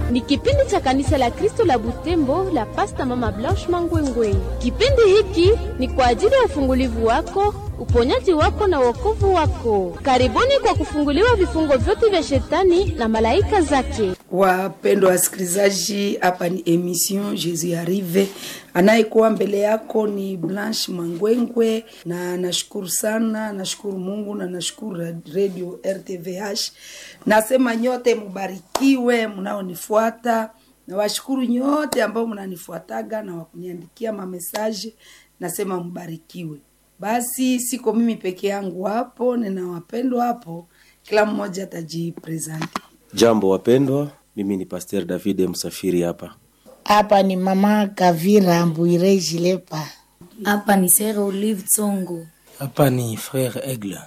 Ni kipindi cha kanisa la Kristo la Butembo la Pasta Mama Blanche Mangwengwe. Kipindi hiki ni kwa ajili ya ufungulivu wako, uponyaji wako na wokovu wako. Karibuni kwa kufunguliwa vifungo vyote vya shetani na malaika zake. Wapendwa wasikilizaji, hapa ni emission Jesus Arrive. Anayekuwa mbele yako ni Blanche Mangwengwe, na nashukuru sana, nashukuru Mungu na nashukuru Radio RTVH. Nasema nyote mubarikiwe mnaonifuata, na washukuru nyote ambao mnanifuataga na wakuniandikia mamesaje, nasema mbarikiwe. Basi siko mimi peke yangu hapo, nina wapendwa hapo, kila mmoja atajipresenti. Jambo wapendwa, mimi ni Pasteur David Msafiri hapa. Hapa ni mama Kavira Mbwire Jilepa. Hapa ni Sere Olive Tsongo. Hapa ni Frere Aigle.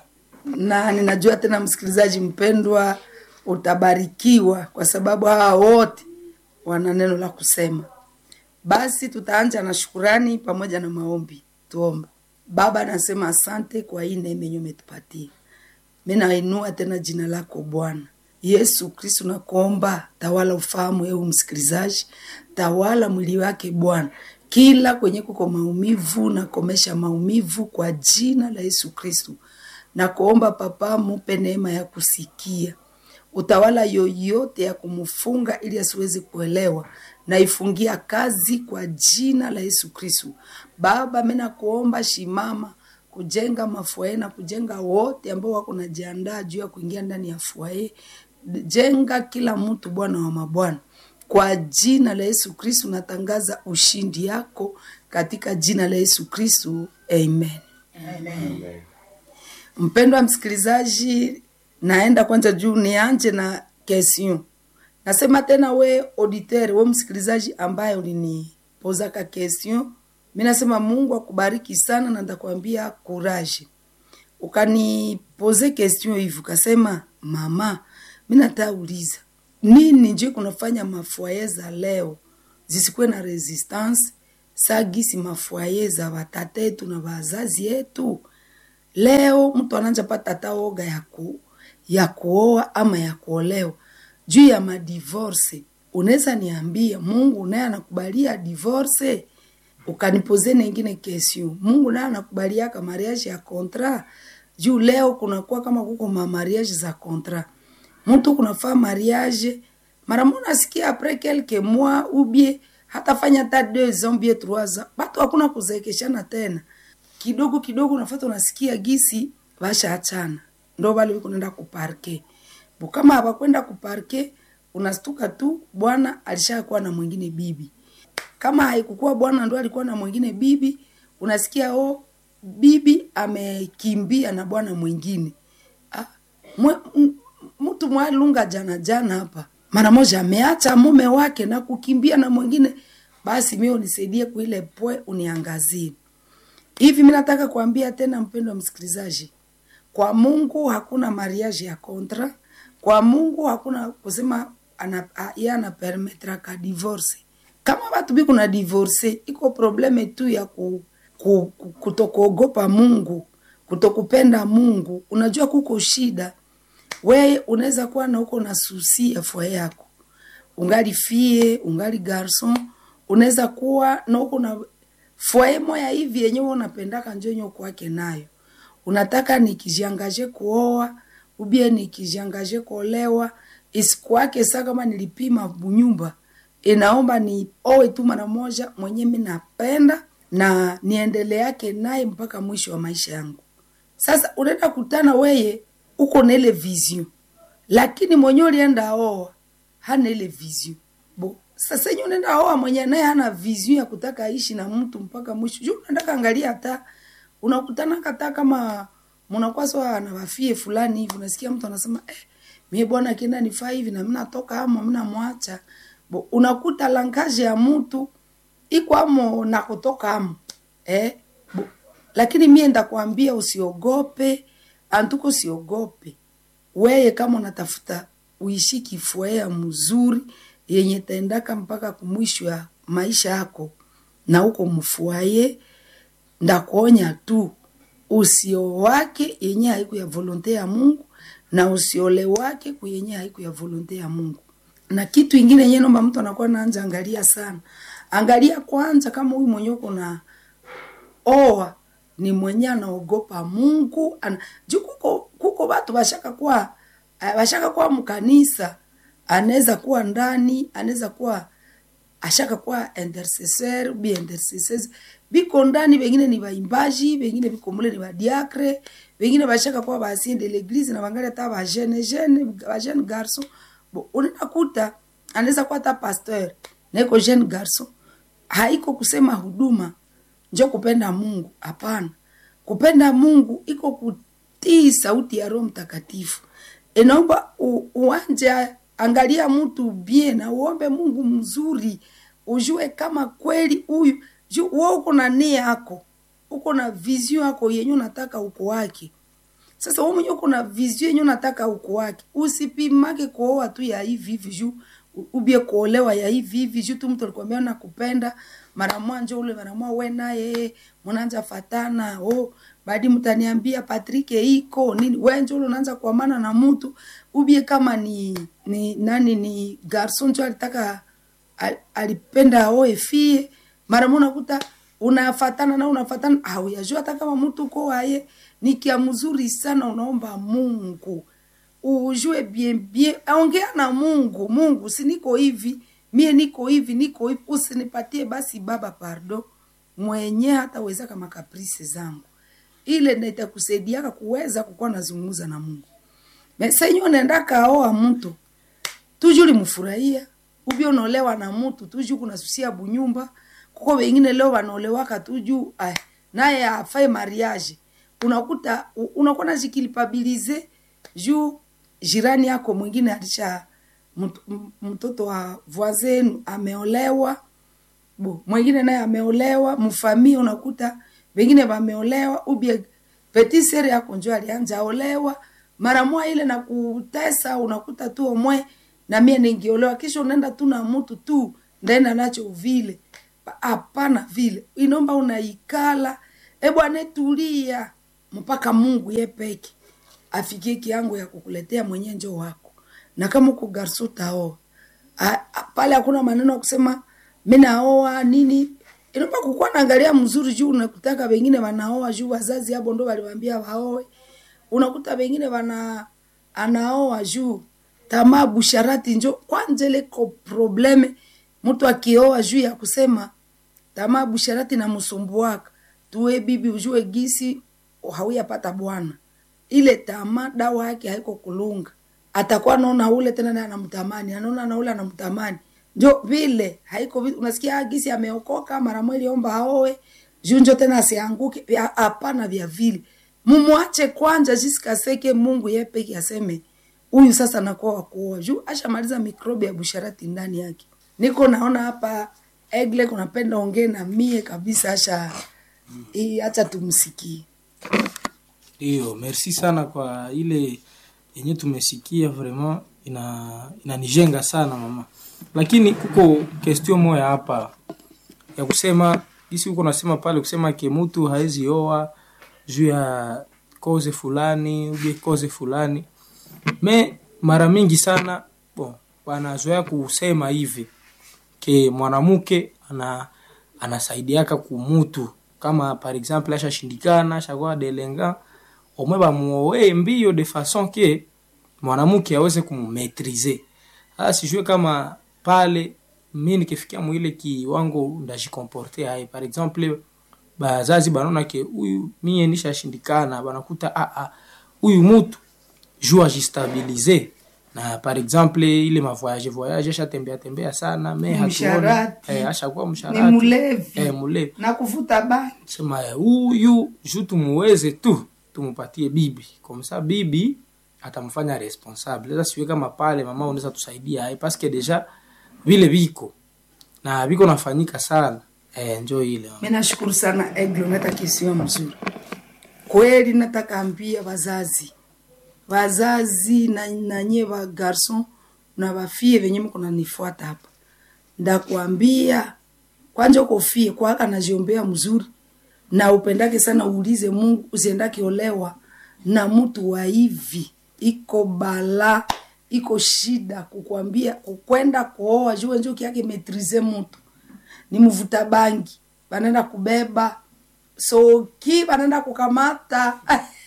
na ninajua tena msikilizaji mpendwa utabarikiwa kwa sababu hawa wote wana neno la kusema basi tutaanja na shukurani pamoja na maombi tuombe baba nasema asante kwa hii neema yenye umetupatia mi nainua tena jina lako bwana yesu kristu nakuomba tawala ufahamu eu msikilizaji tawala mwili wake bwana kila kwenye kuko maumivu nakomesha maumivu kwa jina la yesu kristu na kuomba papa mupe neema ya kusikia utawala yoyote ya kumfunga ili asiwezi kuelewa naifungia kazi kwa jina la yesu kristu baba mi nakuomba shimama kujenga mafuae na kujenga wote ambao wako najiandaa juu ya kuingia ndani ya fuae jenga kila mtu bwana wa mabwana kwa jina la yesu kristu natangaza ushindi yako katika jina la yesu kristu amen, amen. Mpendwa msikilizaji, naenda kwanza juu nianje na question. Nasema tena we auditeur, we msikilizaji ambaye ulinipozaka question, mi nasema Mungu akubariki sana na ndakwambia courage. Ukanipoze question hivi ukasema, mama, mi natauliza nini nje kunafanya mafuaye za leo zisikuwe na resistance sagisi mafuaye za watate yetu na wazazi yetu leo mtu ananja pata hata oga ya, ku, ya kuoa ama ya kuolewa juu ya madivorce unaweza niambia mungu naye anakubalia divorce ukanipoze nengine kesio mungu naye anakubaliaka mariage ya kontra juu leo kunakuwa kama kuko mamariage za kontra mtu kunafaa mariage mara munasikia apres quelque mois ubie hatafanya hata deux ans bie trois ans batu hakuna kuzeekeshana tena kidogo kidogo unafata unasikia gisi vashaachana ndo vale viko naenda kuparke bo kama hawakwenda kuparke unastuka tu bwana alishakuwa na mwingine bibi kama haikukuwa bwana ndo alikuwa na mwingine bibi unasikia o bibi amekimbia na bwana mwingine ah, mwe, m, mtu mwalunga jana jana hapa mara moja ameacha mume wake na kukimbia na mwingine basi mi unisaidie kuile pwe uniangazie hivi mi nataka kuambia tena mpendo wa msikilizaji kwa mungu hakuna mariage ya kontra kwa mungu hakuna kusema ana, a, ye anapermetraka divorce kama watu bi kuna divorce iko probleme tu ya ku, ku, ku, kutokuogopa mungu kutokupenda mungu unajua kuko shida weye unaweza kuwa na uko na susi ya fua yako ungali fie ungali garson unaweza kuwa na uko na fwaye moya hivi yenye unapendaka njo yenye kwake nayo unataka nikijiangaje kuoa ubie nikijiangaje kuolewa isikuwake sa kama nilipima bunyumba inaomba ni owe tu mara moja mwenye mi napenda na niendele yake naye mpaka mwisho wa maisha yangu sasa unaenda kutana weye uko na ile vision lakini mwenye ulienda oa hana ile vision bo sasa yenye unaenda oa mwenye naye hana vision ya kutaka aishi na mtu mpaka mwisho juu unaenda kaangalia hata unakutana kata kama mnakuwa sawa na wafie fulani hivi unasikia mtu anasema eh, mie bwana kienda nifaa hivi na mimi natoka amo mimi namwacha bo unakuta langaje ya mtu iko amo na kutoka amo eh bo, lakini mie ndakwambia usiogope antuko usiogope weye kama unatafuta uishi kifuea mzuri yenye taendaka mpaka kumwisho ya maisha yako na uko mfuaye ndakuonya tu usio wake yenye haiku ya volonte ya mungu na usiole wake kuyenye haiku ya volonte ya mungu na kitu ingine yenyewe naomba mtu anakuwa naanja angalia sana angalia kwanza kama huyu mwenyewe kuna oa ni mwenye anaogopa mungu ana, juu kuko, kuko watu washaka kuwa eh, washaka kuwa mkanisa anaweza kuwa ndani anaweza kuwa ashaka kuwa intercesseur bi intercesseurs biko ndani wengine ni waimbaji wengine biko mule ni wadiakre wengine bashaka kuwa basien de l'église na bangali hata ba jeune jeune ba jeune garçon bo unakuta anaweza kuwa hata pasteur na iko jeune garçon haiko kusema huduma njo kupenda mungu hapana kupenda mungu iko kutii sauti ya roho mtakatifu inaomba u- uanje angalia mtu bien na uombe mungu mzuri ujue kama kweli huyu ju- wewe uko na nia yako uko na vision yako yenye unataka uko wake sasa wewe mwenyewe uko na vision yenye unataka uko wake usipimake kuoa tu ya hivi hivi juu u- ubie kuolewa ya hivi hivi juu tu mtu alikwambia nakupenda mara mwanjo ule mara mwa we naye mnaanza fatana oh baadi mtaniambia Patrick iko nini wewe njo ule unaanza kuamana na mtu ubie kama ni ni nani ni garson njo alitaka al- alipenda aoe fie mara moja unakuta unafatana na unafatana au yajua hata kama mtu uko waye ni kia mzuri sana unaomba Mungu ujue bien bien ongea na Mungu Mungu si niko hivi mie niko hivi niko hivi usinipatie basi baba pardo mwenye hataweza kama kaprisi zangu ile ndio itakusaidiaka kuweza kukuwa nazungumza na Mungu mesenyo unaenda kaoa mtu tujuli mfurahia ubi unaolewa na mtu tuju kunasusia bunyumba kuko wengine leo wanaolewaka tuju ay, naye afai mariage unakuta u- unakuwa najikilipabilize juu jirani yako mwingine alisha mt- m- mtoto wa voisin ameolewa bo mwingine naye ameolewa mfamia unakuta wengine wameolewa ubie petit sere yako njo alianja olewa mara moja ile na kutesa unakuta tu omwe na mie ningiolewa kisha unaenda tu na mtu tu ndaenda nacho vile hapana vile inomba unaikala e bwana tulia mpaka mungu ye peke afikie kiango ya kukuletea mwenye njo wako na kama uko garso taoa A- a- pale hakuna maneno ya kusema mi naoa nini inaomba kukuwa naangalia mzuri juu unakutaka wengine wanaoa juu wazazi hapo ndo waliwambia waoe unakuta wengine wana anaoa juu tamaa busharati njo kwanza ile ko probleme mtu akioa juu ya kusema tamaa busharati na msumbuaka tuwe bibi ujue gisi hauyapata bwana ile tamaa dawa yake haiko kulunga atakuwa anaona ule tena naye anamtamani anaona na ule anamtamani njo vile haiko vi- unasikia "Ah, gisi ameokoka mara mweli omba aoe juu njo tena asianguke Ya- hapana vya vile mumwache kwanza jisikaseke mungu ye peke aseme huyu sasa nakuwa wakuoa juu ashamaliza mikrobi ya busharati ndani yake niko naona hapa egle kunapenda ongee na mie kabisa asha hii acha tumsikie Ndio, merci sana kwa ile yenye tumesikia, vraiment ina inanijenga sana mama, lakini kuko question moya hapa ya kusema isi huko nasema pale kusema ke mtu haezi oa juu ya koze fulani ubie koze fulani me mara mingi sana bon wanazoea kusema hivi ke mwanamke ana anasaidiaka kumutu kama par exemple ashashindikana ashakuwa delenga omwe bamuoe mbio de façon ke mwanamke aweze kumumetrize sasa sijue kama pale mi nikifikia mwile kiwango ndajikomporte hai par exemple bazazi banaona ke huyu mie nishashindikana banakuta ah, ah, huyu mutu juu ajistabilize na par exemple ile mavoyage voyage ashatembea tembea sana me hatuoni Msharati. eh, ashakuwa ni msharati mlevi eh, mulevi na kuvuta bangi sema eh, huyu juu tumuweze tu tumupatie bibi komsa bibi atamfanya responsable sasa siwe kama pale mama unaweza tusaidia hai paske deja vile viko na viko nafanyika sana eh, njo ile mi nashukuru sana eglo nata kisio mzuri kweli nataka ambia wazazi wazazi na nanye wa garson na wafie venye mko nanifuata hapa ndakuambia kwanja ukofie kwaka najiombea mzuri na upendake sana uulize mungu usiendake olewa na mtu wa hivi iko bala iko shida kukwambia kukwenda kuoa juu wenjo kiake metrize mutu ni mvuta bangi banaenda kubeba soki banaenda kukamata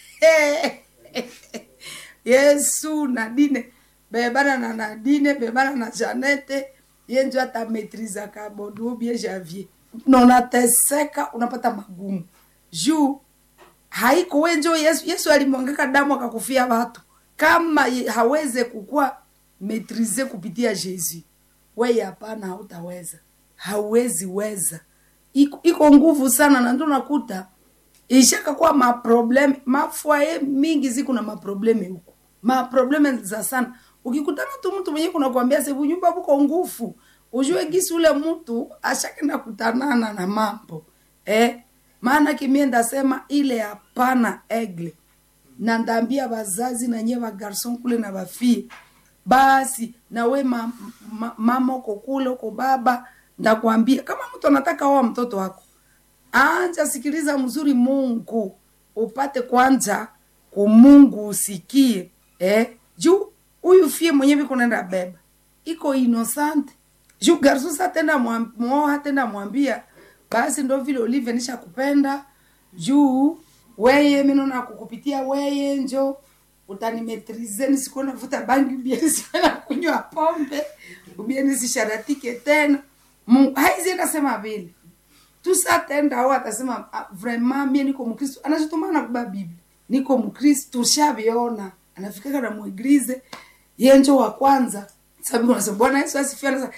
yesu nadine bebana na nadine bebana na janete ye njo atametrizaka bodubie javier na unateseka unapata magumu juu haiko we njo yesu, yesu alimwangaka damu akakufia watu kama ye- haweze kukuwa metrize kupitia jesu weye hapana hautaweza hauwezi weza iko, iko nguvu sana na ndo nakuta ishakakuwa maprobleme mafwaye mingi ziku na maprobleme huku maprobleme za sana ukikutana tu mtu mwenye kunakwambia sevu nyumba buko ngufu ujue gisi ule mtu ashakenda kutanana na mambo eh? maana kimie ndasema ile hapana egle na ndambia bazazi na nye bagarson kule na bafie basi nawe ma, ma, mama uko kule uko baba ndakwambia kama mtu anataka oa mtoto wako anja sikiliza mzuri mungu upate kwanza kumungu usikie eh? juu huyu fie mwenyewe iko naenda beba iko inosante juu garsusa tenda mwoa tenda mwambia basi ndo vile ulivyo nisha kupenda juu weye minona kukupitia weye njo utanimetrize nisikuwa navuta bangi ubie nisikuwa na kunywa pombe ubie nisisharatike tena Mungu haizi nasema vile tusatenda au atasema ah, vraiment mie niko mkristo anachotumana kuba biblia niko mkristo tushaviona anafikaka na muiglize yenjo wa kwanza sababu unasema bwana yesu asifiwe anasema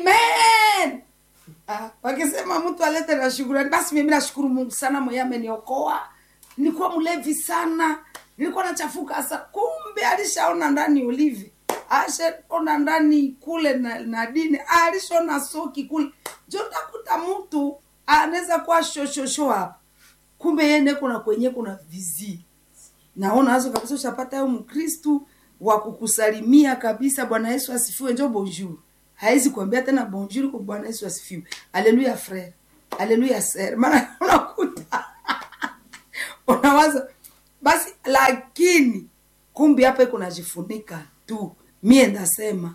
amen ah, wakisema mtu alete na shukurani basi mimi nashukuru mungu sana mwenye ameniokoa nilikuwa mlevi sana nilikuwa nachafuka sa kumbe alishaona ndani ulivi ashaona ndani kule na, na dini alishaona soki kule jo takuta mtu anaweza kuwa shoshosho hapa kumbe yene kuna kwenye kuna vizi naona azo kabisa ushapata yo mkristu wa kukusalimia kabisa bwana yesu asifiwe njo bonjour hawezi kuambia tena bonjour kwa bwana yesu asifiwe aleluya frere aleluya sere maana unakuta unawaza basi lakini kumbi hapa iko najifunika tu mie ndasema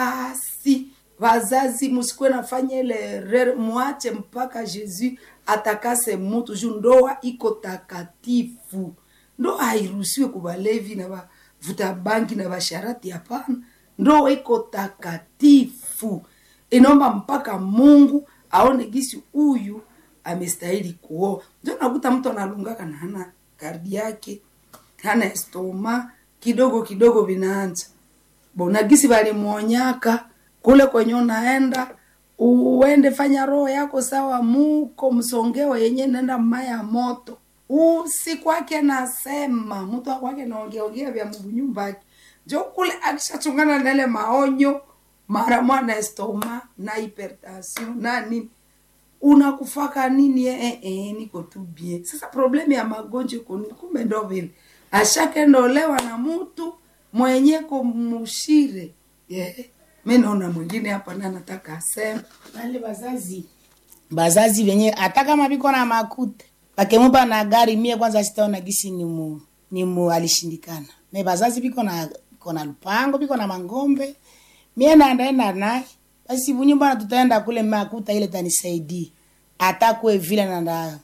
basi wazazi musikuwe nafanya ile rere mwache mpaka jesu atakase mutu juu ndoa iko takatifu ndoa hairuhusiwe kubalevi na bavuta bangi na basharati hapana ndoa iko takatifu inaomba mpaka mungu aone gisi huyu amestahili kuoa ndio nakuta mtu analungaka na hana kardi yake hana estoma kidogo kidogo vinaanza bona gisi valimwonyaka kule kwenye unaenda uende fanya roho yako sawa muko msongeo yenye nenda maya moto usi kwake nasema mtu akwake naongeongea vya mungu nyumbake jo kule akishachungana na ile maonyo mara mwana estoma na hypertension na nini unakufaka nini eh, eh, eh, niko tu bien sasa problemu ya magonjwa iko nini? kumbe ndo vile ashakendolewa na mtu mwenye kumushire yeah. mi naona mwingine hapa na nataka asema wale wazazi bazazi venye hata kama viko na makuta pakemupa na gari mie kwanza sitaona gisi ni mu, ni mu alishindikana me bazazi viko na viko na lupango viko na mangombe mie naendaenda naye basi bunyumbana tutaenda kule makuta ile tanisaidii hata kwe vile nanda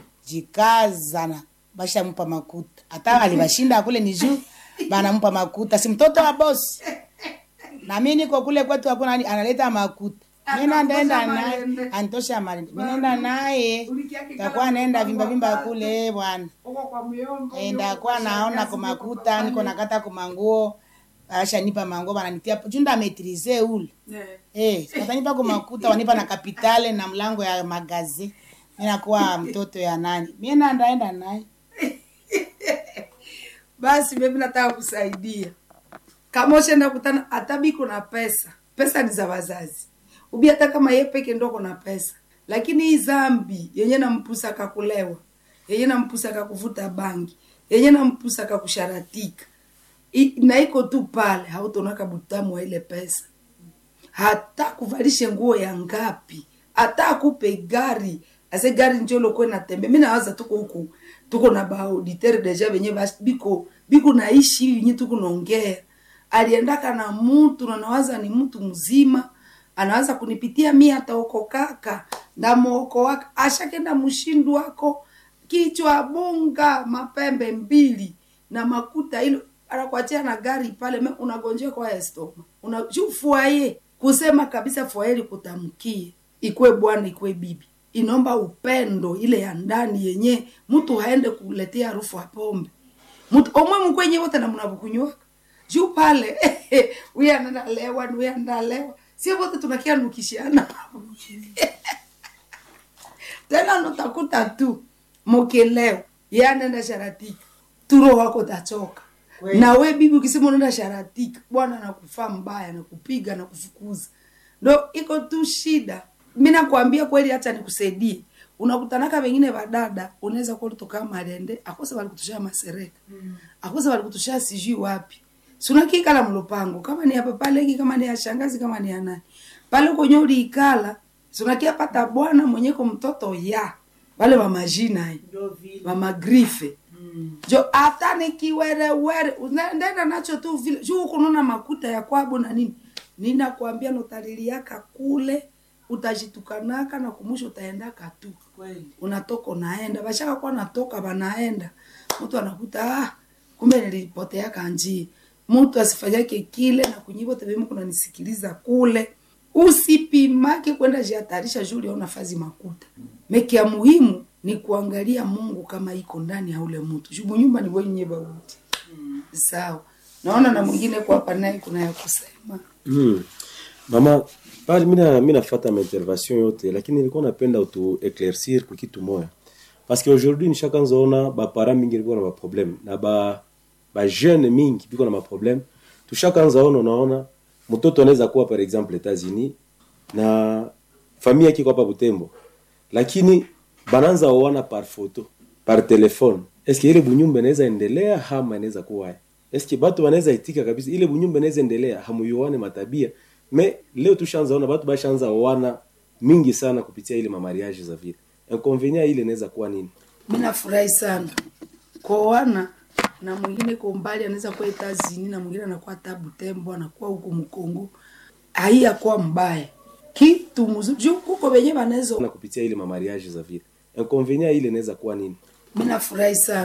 jikazana bashamupa makuta hata alibashinda kule ni juu banampa makuta si mtoto wa bosi na mi niko kule kwetu hakuna ani- analeta makuta mi nandaenda naye antosha malende mi naenda naye takuwa naenda vimba vimba kule bwana Eh, ndakuwa naona kwa makuta niko nakata kwa manguo ashanipa manguo bananitia junda metrize ule eh watanipa kwa makuta wanipa na kapitale na mlango ya magazi mi nakuwa mtoto ya nani mi nandaenda naye basi mimi nataka kusaidia kama ushenda kutana hata biko na pesa pesa ni za wazazi ubi hata kama ye peke ndo kuna pesa lakini hii zambi yenye nampusa kakulewa yenye nampusa kakuvuta bangi yenye nampusa kakusharatika I- na iko tu pale hautonaka butamu wa ile pesa hata kuvalishe nguo ya ngapi hata akupe gari ase gari njolo kwe natembe mi nawaza tuko huku tuko na baauditere deja venye bas- biko biko naishi hivi nye tuko naongea aliendaka na mtu na nawaza ni mtu mzima anawaza kunipitia mi ataokokaka ndamwoko wake ashakenda mshindu wako kichwa bunga mapembe mbili na makuta ilo anakuachia na gari pale me unagonjea kwa estoma unajufuaye kusema kabisa fuaeli kutamkie ikwe bwana ikwe bibi inaomba upendo ile ya ndani yenye mtu haende kuletea harufu ya pombe mtu omwe mkwenye wote na mnavukunywaka juu pale huyu analewa ni huyu analewa sio wote tunakia nukishana tena nutakuta tu mokileo ye anaenda sharatika turo wako tachoka na we bibi ukisema unaenda sharatika bwana nakufaa mbaya nakupiga na kufukuza ndo iko tu shida mi nakwambia kweli hata nikusaidie unakutanaka wengine vadada unaweza kuwa ulitokaa malende akose walikutushia masereka akose walikutushia sijui wapi sunakikala mlupango kama ni hapa pale kama ni ya shangazi kama ni ya nani pale kwenye uliikala sunakia pata bwana mwenyeko mtoto ya wale mamajina mamagrife jo hata nikiwerewere ndenda nacho tu vile juu kununa makuta ya kwabo na nini ninakwambia notaliliaka kule utajitukanaka na kumusha utaendaka tu unatoka unaenda bashaka kuwa natoka banaenda mtu anakuta ah, kumbe nilipoteaka njia mtu asifanyake kile na kunyivo tevemu kunanisikiliza kule usipimake kwenda jihatarisha juu uliona fazi makuta meki ya muhimu ni kuangalia mungu kama iko ndani ya ule mtu jubu nyumba ni wenye bauti sawa naona na mwingine kwa hapa naye kuna ya kusema Mm. Mama, pale mina mina fata ma intervention yote lakini nilikuwa napenda utu éclaircir kwa kitu moya. Parce que aujourd'hui nishakanza ona ba parents mingi biko na ma problème na ba ba jeune mingi biko na ma problème. Tushakanza ona unaona mtoto anaweza kuwa par exemple États-Unis na familia yake iko hapa Butembo. Lakini bananza oana par photo, par téléphone. Est-ce que ile bunyumba inaweza endelea ama inaweza kuwa eske batu banaweza itika kabisa ile bunyumba inaweza endelea hamuyuane matabia me leo tushaanza ona batu bashaanza oana mingi sana kupitia ile mamariage za vile inconvenient ile inaweza kuwa nini mi nafurahi sana koana na mwingine kwa umbali anaweza kuwa etazini na mwingine anakuwa tabu tembo anakuwa huku mkongo haiyakuwa mbaya kitu mzuri juu kuko wenye wanaweza na kupitia ile mamariage za vile inconvenient ile inaweza kuwa nini mi nafurahi sana